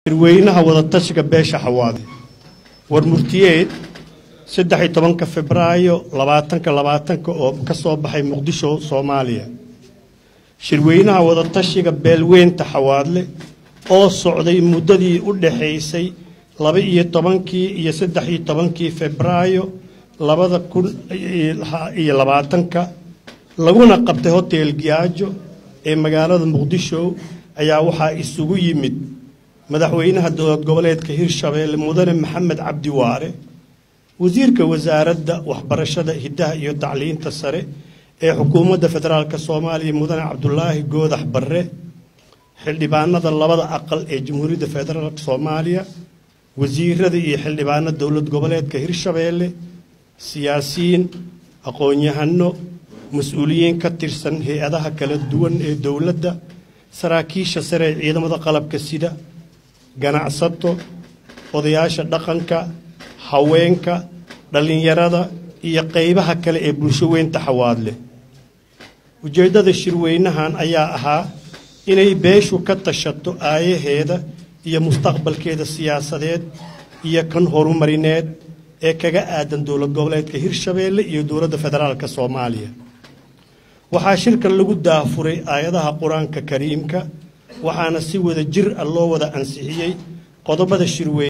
shirweynaha wadatashiga beesha xawaade war murtiyeed saddex iyo tobanka febraayo labaatanka labaatanka oo ka soo baxay muqdisho soomaaliya shirweynaha wadatashiga beelweynta xawaadle oo socday muddadii u dhaxaysay laba iyo tobankii iyo saddex iyo tobankii febraayo labada kun iyo labaatanka laguna qabtay hotel giyaajo ee magaalada muqdisho ayaa waxaa isugu yimid madaxweynaha dowlad goboleedka hirshabeelle mudane maxamed cabdi waare wasiirka wasaaradda waxbarashada hiddaha iyo tacliinta sare ee xukuumadda federaalk soomaaliya mudane cabdulaahi goodax barre xildhibaanada labada aqal ee jamhuuriyadda federaalk soomaaliya wasiirada iyo xildhibaano dowlad goboleedka hirshabeelle siyaasiyiin aqoon-yahano mas-uuliyiin ka tirsan hay-adaha kala duwan ee dowladda saraakiisha sare ee ciidamada qalabka sida ganacsato odayaasha dhaqanka haweenka dhallinyarada iyo qeybaha kale ee bulsho weynta xawaadle ujeeddada shirweynahan ayaa ahaa inay beeshu ka tashato aayaheeda iyo mustaqbalkeeda siyaasadeed iyo kan horumarineed ee kaga aadan dowlad goboleedka hirshabeelle iyo dowladda federaalk soomaaliya waxaa shirkan lagu daafuray aayadaha qur-aanka kariimka waxaana si wada jir ah loo wada ansixiyey qodobada shirweyne